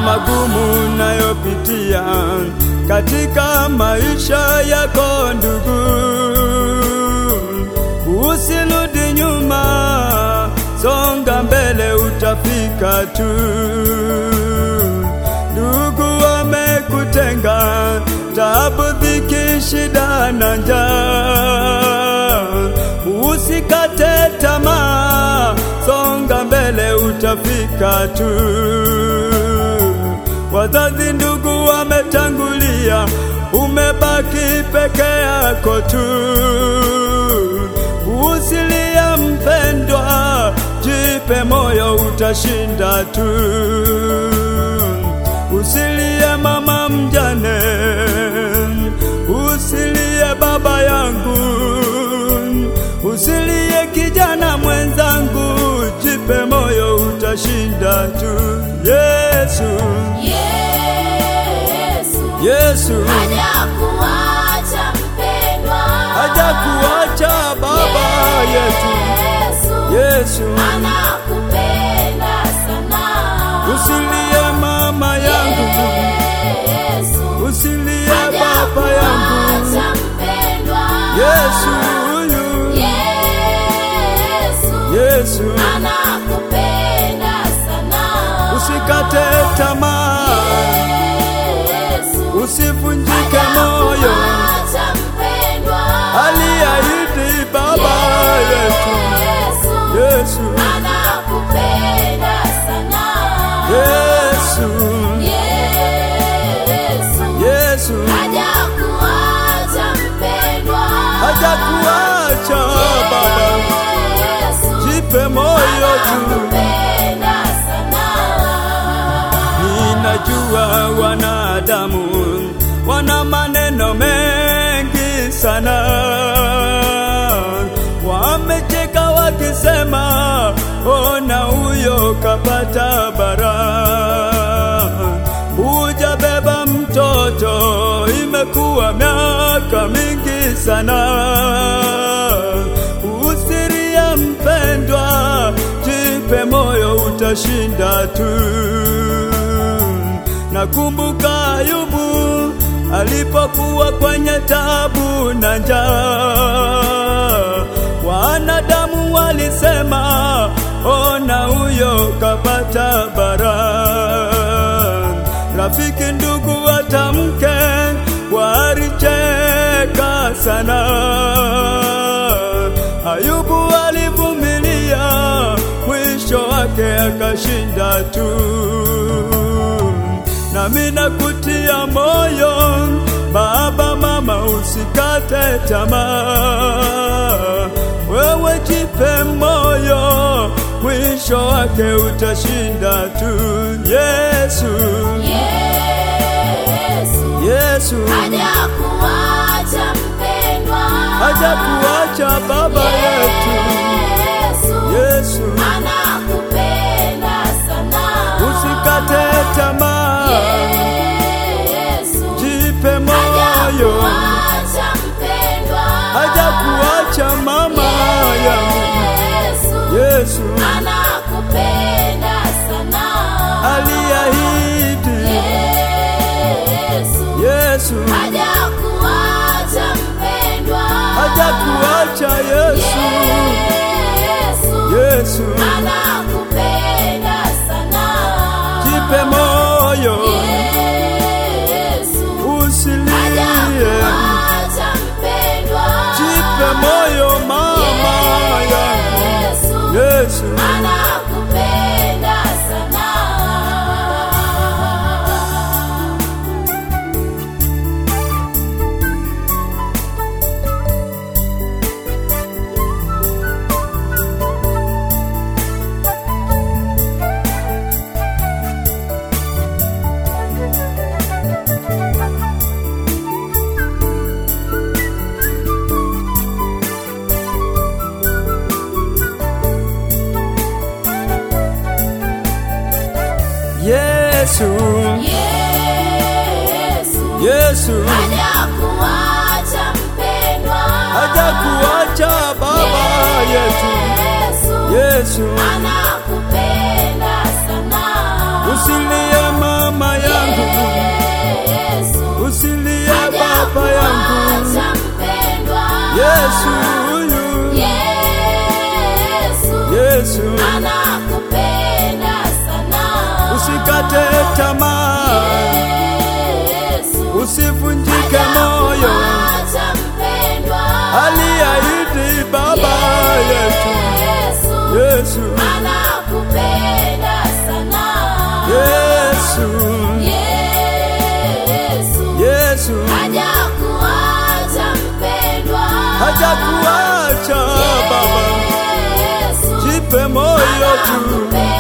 magumu nayopitia katika maisha yako ndugu, usirudi nyuma, songa mbele, utafika tu. Ndugu wamekutenga, tabu, dhiki, shida na njaa, usikate tamaa, songa mbele, utafika tu. Wazazi, ndugu wametangulia, umebaki peke yako tu. Usilie mpendwa, jipe moyo, utashinda tu. Usilie mama mjane, usilie baba yangu, usilie kijana mwenzangu, jipe moyo, utashinda tu. Yesu, Yesu Yesu hajakuacha mpendwa, hajakuacha baba yetu. Yesu Yesu, anakupenda sana. usilie mama yangu, Yesu usilie baba yangu. hajakuacha mpendwa, Yesu huyu, Yesu Yesu, anakupenda sana. usikate tamaa, Yesu usivunjike moyo, hajakuacha mpendwa, aliahidi baba yetu. Yesu Yesu, anakupenda sana. Yesu, Yesu Yesu, hajakuacha mpendwa, hajakuacha baba, Yesu jipe moyo tu. anakupenda sana. Ninajua wanadamu wana maneno mengi sana, wamecheka wakisema, ona huyo kapata bara, hujabeba mtoto, imekuwa miaka mingi sana. Usirie mpendwa, jipe moyo, utashinda tu. Nakumbuka Ayubu alipokuwa kwenye tabu na njaa, wanadamu walisema, ona huyo kapata bara. Rafiki, ndugu, watamke walicheka sana. Ayubu alivumilia, mwisho wake akashinda tu nami nakutia moyo baba, mama, usikate tamaa. Wewe jipe moyo, mwisho wake utashinda tu. Yesu, Yesu Yesu hajakuacha mpendwa, hajakuacha baba yetu. Yesu Yesu, anakupenda sana. usikate tamaa, Yesu jipe moyo, hajakuacha mpendwa, hajakuacha mama yangu. Yesu Yesu anakupenda sana. aliahidi, Yesu Yesu hajakuacha mpendwa, hajakuacha Yesu, Yesu Yesu anakupenda sana. jipe moyo, Yesu usilie, hajakuacha mpendwa, jipe moyo mama yangu, Yesu Yesu anakupenda sana. Yesu, Yesu Yesu hajakuacha mpendwa, hajakuacha baba yetu, Yesu Yesu anakupenda sana. usilie mama tamaa, Yesu usivunjike moyo. hajakuacha mpendwa. Aliahidi Baba yetu Yesu Yesu, anakupenda sana. Yesu, Yesu Yesu hajakuacha mpendwa. hajakuacha Baba, Yesu jipe moyo tu, anakupenda